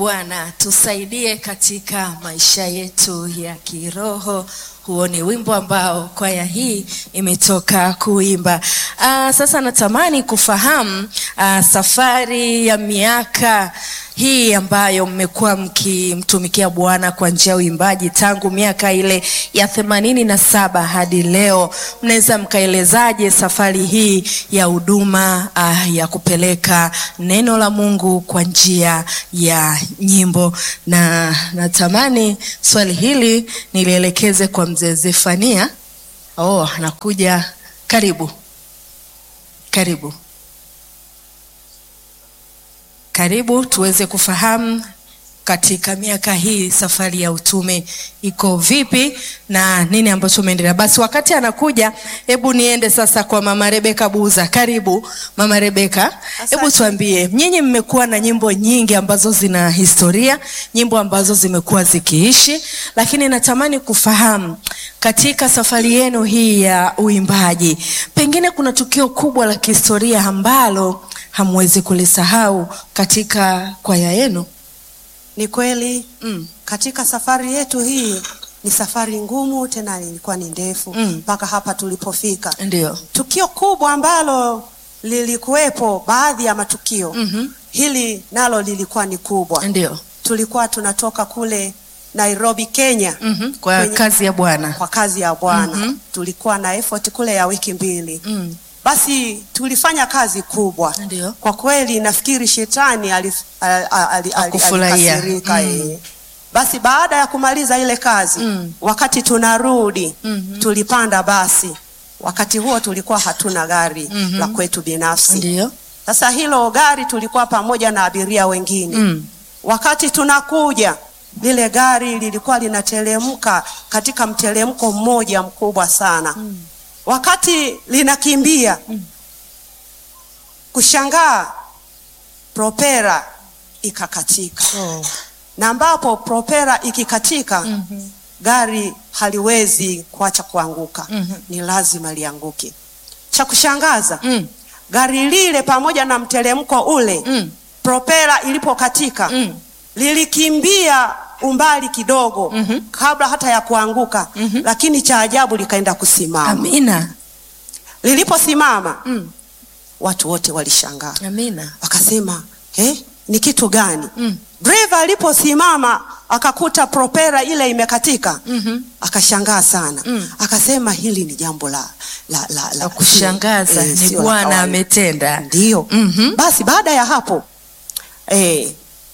Bwana tusaidie katika maisha yetu ya kiroho. Huo ni wimbo ambao kwaya hii imetoka kuimba. Aa, sasa natamani kufahamu aa, safari ya miaka hii ambayo mmekuwa mkimtumikia Bwana kwa njia ya uimbaji tangu miaka ile ya themanini na saba hadi leo, mnaweza mkaelezaje safari hii ya huduma uh, ya kupeleka neno la Mungu kwa njia ya nyimbo? Na natamani swali hili nilielekeze kwa mzee Zefania. Oh, anakuja. Karibu, karibu karibu tuweze kufahamu katika miaka hii safari ya utume iko vipi na nini ambacho umeendelea. Basi wakati anakuja, hebu niende sasa kwa mama Rebeka Buza. Karibu mama Rebeka, hebu tuambie, nyinyi mmekuwa na nyimbo nyingi ambazo zina historia, nyimbo ambazo zimekuwa zikiishi, lakini natamani kufahamu katika safari yenu hii ya uimbaji, pengine kuna tukio kubwa la kihistoria ambalo hamwezi kulisahau katika kwaya yenu? Ni kweli Mm. katika safari yetu hii ni safari ngumu, tena ilikuwa ni ndefu Mm. mpaka hapa tulipofika. Ndio. Tukio kubwa ambalo lilikuwepo, baadhi ya matukio Mhm. hili nalo lilikuwa ni kubwa. Ndio. Tulikuwa tunatoka kule Nairobi, Kenya Mhm. Kwa Kwenye- kazi ya Bwana. kwa kazi ya Bwana. Mhm. Tulikuwa na effort kule ya wiki mbili. Mm. Basi tulifanya kazi kubwa. Ndio. Kwa kweli nafikiri shetani alif- ali- ali- ali- Hakufurahia. alikasirika, Mm. eh. Basi baada ya kumaliza ile kazi Mm. wakati tunarudi Mhm. tulipanda basi. Wakati huo tulikuwa hatuna gari Mhm. la kwetu binafsi. Ndio. Sasa hilo gari tulikuwa pamoja na abiria wengine. Mm. Wakati tunakuja lile gari lilikuwa linateremka katika mteremko mmoja mkubwa sana. Wakati linakimbia kushangaa, propera ikakatika, Oh. na ambapo propera ikikatika Mhm. gari haliwezi kuacha kuanguka, Mhm. ni lazima lianguke. Cha kushangaza Mm. gari lile pamoja na mteremko ule Mm. propela ilipokatika Mm. lilikimbia umbali kidogo Mhm. kabla hata ya kuanguka Mhm. lakini cha ajabu likaenda kusimama. Amina. Liliposimama Mm. watu wote walishangaa, Amina. wakasema eh, ni kitu gani? Mm. Driver aliposimama akakuta propela ile imekatika Mhm. akashangaa sana Mm. akasema hili ni jambo la, la, la, La kushangaza eh, ni sio la Bwana kawaida. ametenda. Ndio. Mhm. Basi baada ya hapo eh,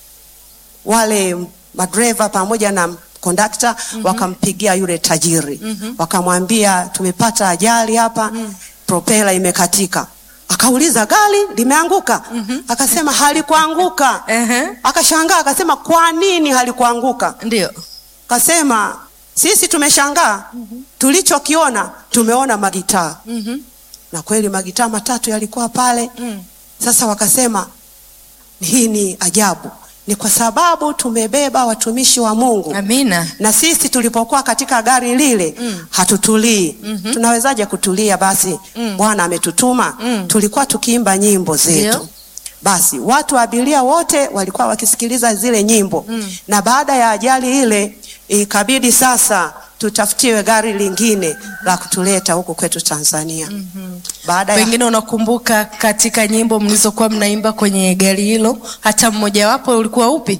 wale madereva pamoja na kondakta wakampigia yule tajiri Mhm. wakamwambia tumepata ajali hapa propela imekatika. Akauliza gari limeanguka? Akasema halikuanguka. Ehe. Akashangaa akasema kwa nini halikuanguka? Ndio. Kasema sisi tumeshangaa, tulichokiona tumeona magitaa Mhm. na kweli magitaa matatu yalikuwa pale. Mm. Sasa wakasema hii ni ajabu, ni kwa sababu tumebeba watumishi wa Mungu Amina. na sisi tulipokuwa katika gari lile Mm. hatutulii. Mhm. Tunawezaje kutulia? Basi Mm. Bwana ametutuma. Mm. Tulikuwa tukiimba nyimbo zetu Ndio. basi watu abiria wote walikuwa wakisikiliza zile nyimbo Mm. na baada ya ajali ile ikabidi sasa tutafutiwe gari lingine la kutuleta huku kwetu Tanzania. Baada ya Pengine unakumbuka katika nyimbo mlizokuwa mnaimba kwenye gari hilo, hata mmojawapo ulikuwa upi?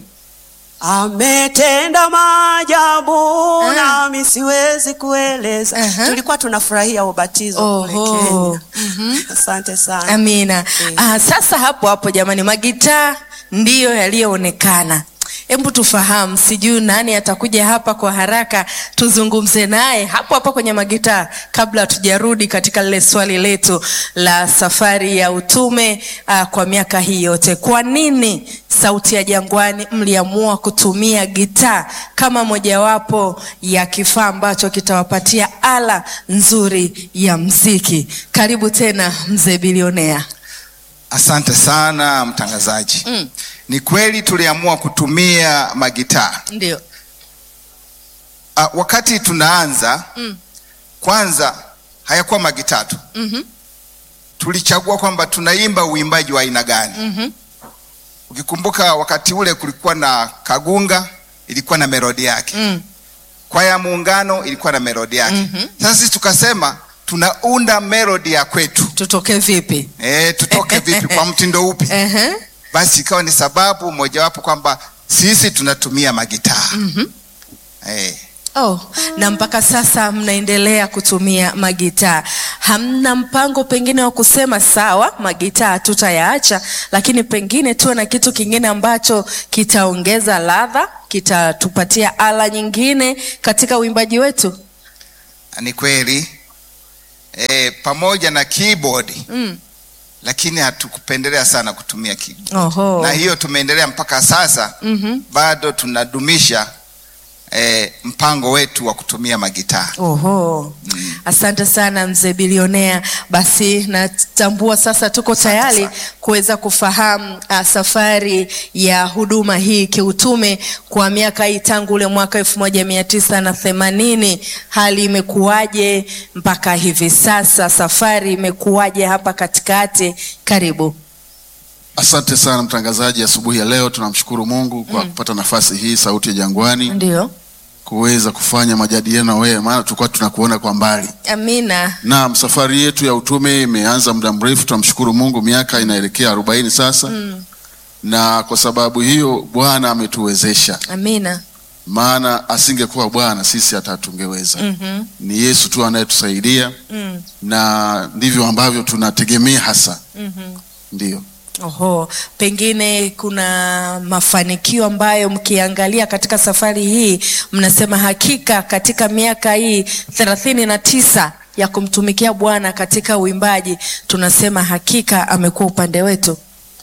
ametenda maajabu Ah. nami siwezi kueleza. Aha. Tulikuwa tunafurahia ubatizo kule Oho. Kenya. Asante sana. Amina. Mm. Ah, sasa hapo hapo jamani, magitaa ndiyo yaliyoonekana. Hebu tufahamu, sijui nani atakuja hapa kwa haraka, tuzungumze naye hapo hapo kwenye magitaa, kabla hatujarudi katika lile swali letu la safari ya utume ah, kwa miaka hii yote. Kwa nini Sauti ya Jangwani mliamua kutumia gitaa kama mojawapo ya kifaa ambacho kitawapatia ala nzuri ya mziki? Karibu tena mzee bilionea. Asante sana mtangazaji. Mm. Ni kweli tuliamua kutumia magitaa. Ndio. Ah, wakati tunaanza Mm. kwanza hayakuwa magitaa tu. Mhm. Tulichagua kwamba tunaimba uimbaji wa aina gani. Mhm. Ukikumbuka wakati ule kulikuwa na Kagunga, ilikuwa na melodi yake Mm. kwaya ya Muungano ilikuwa na melodi yake. Mhm. Sasa sisi tukasema tunaunda melodi ya kwetu. tutoke vipi E, tutoke vipi kwa mtindo upi? Ehe. Basi ikawa ni sababu mojawapo kwamba sisi tunatumia magitaa Mhm. e, Oh, na mpaka sasa mnaendelea kutumia magitaa. Hamna mpango pengine wa kusema sawa, magitaa tutayaacha, lakini pengine tuwe na kitu kingine ambacho kitaongeza ladha, kitatupatia ala nyingine katika uimbaji wetu? ni kweli e, pamoja na keyboard Mm. lakini hatukupendelea sana kutumia keyboard. Oho. Na hiyo tumeendelea mpaka sasa Mhm. bado tunadumisha e, mpango wetu wa kutumia magitaa. Oho. Mm. Asante sana mzee bilionea. Basi natambua sasa tuko tayari sana. kuweza kufahamu uh, safari ya huduma hii kiutume kwa miaka hii tangu ule mwaka elfu moja mia tisa na themanini. Hali imekuwaje mpaka hivi sasa? Safari imekuwaje hapa katikati? Karibu. Asante sana mtangazaji, asubuhi ya leo tunamshukuru Mungu kwa kupata nafasi hii, Sauti ya Jangwani, Ndio. kuweza kufanya majadiliano wewe, maana tulikuwa tunakuona kwa mbali. Amina. Naam, safari yetu ya utume imeanza muda mrefu, tunamshukuru Mungu, miaka inaelekea arobaini sasa Mm. na kwa sababu hiyo Bwana ametuwezesha, Amina. maana asingekuwa Bwana sisi hata tungeweza. Mhm. Ni Yesu tu anayetusaidia Mm. na ndivyo ambavyo tunategemea hasa, Mhm. ndio. Oho, pengine kuna mafanikio ambayo mkiangalia katika safari hii mnasema hakika katika miaka hii thelathini na tisa ya kumtumikia Bwana katika uimbaji tunasema hakika amekuwa upande wetu.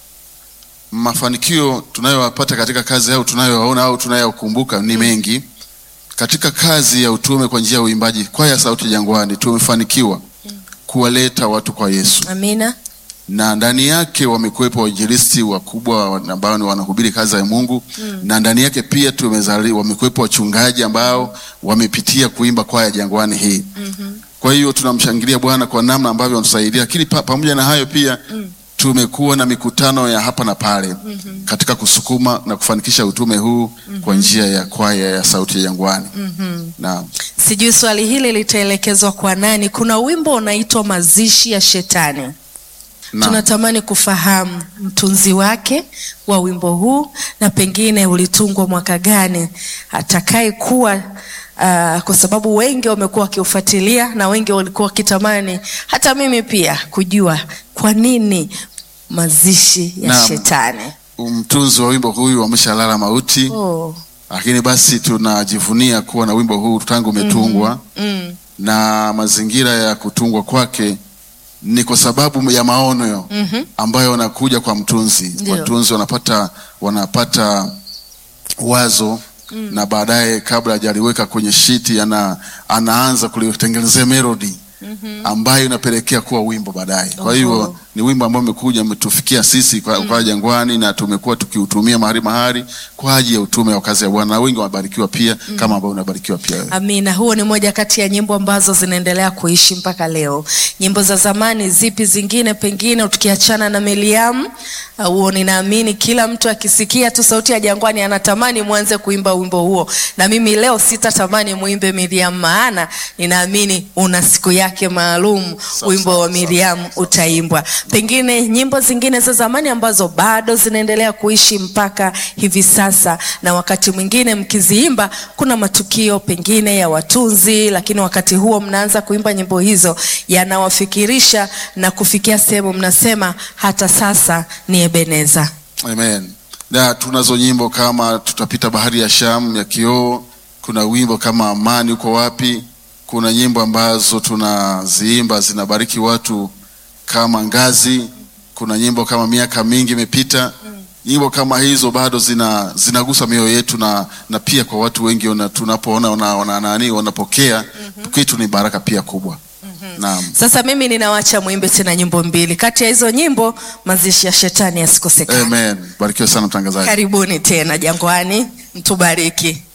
mafanikio tunayoyapata katika kazi au tunayoyaona au tunayokumbuka ni mengi katika kazi ya utume kwa njia ya uimbaji. Kwaya ya Sauti ya Jangwani tumefanikiwa kuwaleta watu kwa Yesu, Amina. na ndani yake wamekuwepo wainjilisti wakubwa ambao ni wanahubiri kazi ya Mungu na ndani yake pia tumezali wamekuwepo wachungaji ambao wamepitia kuimba kwaya ya Jangwani hii. Kwa hiyo tunamshangilia Bwana kwa namna ambavyo anatusaidia, lakini pa, pamoja na hayo pia tumekuwa na mikutano ya hapa na pale katika kusukuma na kufanikisha utume huu kwa njia ya kwaya ya Sauti ya Jangwani. Naam. Sijui swali hili litaelekezwa kwa nani. Kuna wimbo unaitwa Mazishi ya Shetani. Naam. Tunatamani kufahamu mtunzi wake wa wimbo huu na pengine ulitungwa mwaka gani, atakaye kuwa uh, kwa sababu wengi wamekuwa wakiufuatilia na wengi walikuwa wakitamani, hata mimi pia kujua kwa nini mazishi ya Naam. shetani. Mtunzi wa wimbo huyu ameshalala mauti, Oh. lakini basi tunajivunia kuwa na wimbo huu tangu umetungwa Mm. na mazingira ya kutungwa kwake ni kwa sababu ya maono Mhm. ambayo wanakuja kwa mtunzi. Ndio. Watunzi wanapata wanapata wazo na baadaye kabla hajaliweka kwenye shiti ana, anaanza kulitengenezea melody ambayo inapelekea kuwa wimbo baadaye. Kwa hiyo Oho. ni wimbo ambao umekuja umetufikia sisi kwa, kwa Jangwani na tumekuwa tukiutumia mahali mahali kwa ajili ya utume wa kazi ya Bwana na wengi wamebarikiwa pia kama ambao unabarikiwa pia wewe. Amina. Huo ni moja kati ya nyimbo ambazo zinaendelea kuishi mpaka leo. Nyimbo za zamani zipi zingine, pengine tukiachana na Miriam? uh, Huo ninaamini kila mtu akisikia tu sauti ya Jangwani anatamani mwanze kuimba wimbo huo, na mimi leo sitatamani muimbe Miriam, maana ninaamini una siku yake maalum, wimbo wa Miriam utaimbwa. Pengine nyimbo zingine za zamani ambazo bado zinaendelea kuishi mpaka hivi sasa, na wakati mwingine mkiziimba, kuna matukio pengine ya watunzi, lakini wakati huo mnaanza kuimba nyimbo hizo, yanawafikirisha na kufikia sehemu mnasema hata sasa ni Ebeneza. Amen. Na tunazo nyimbo kama tutapita bahari ya Shamu ya kioo, kuna wimbo kama amani uko wapi, kuna nyimbo ambazo tunaziimba zinabariki watu kama ngazi, kuna nyimbo kama miaka mingi imepita. Nyimbo kama hizo bado zina zinagusa mioyo yetu na, na pia kwa watu wengi wana, tunapoona wana, wana, nani wanapokea kitu ni baraka pia kubwa. Naam. Sasa mimi ninawacha mwimbe tena nyimbo mbili, kati ya hizo nyimbo mazishi ya shetani yasikosekana. Amen. Barikiwe sana mtangazaji. Karibuni tena Jangwani, mtubariki.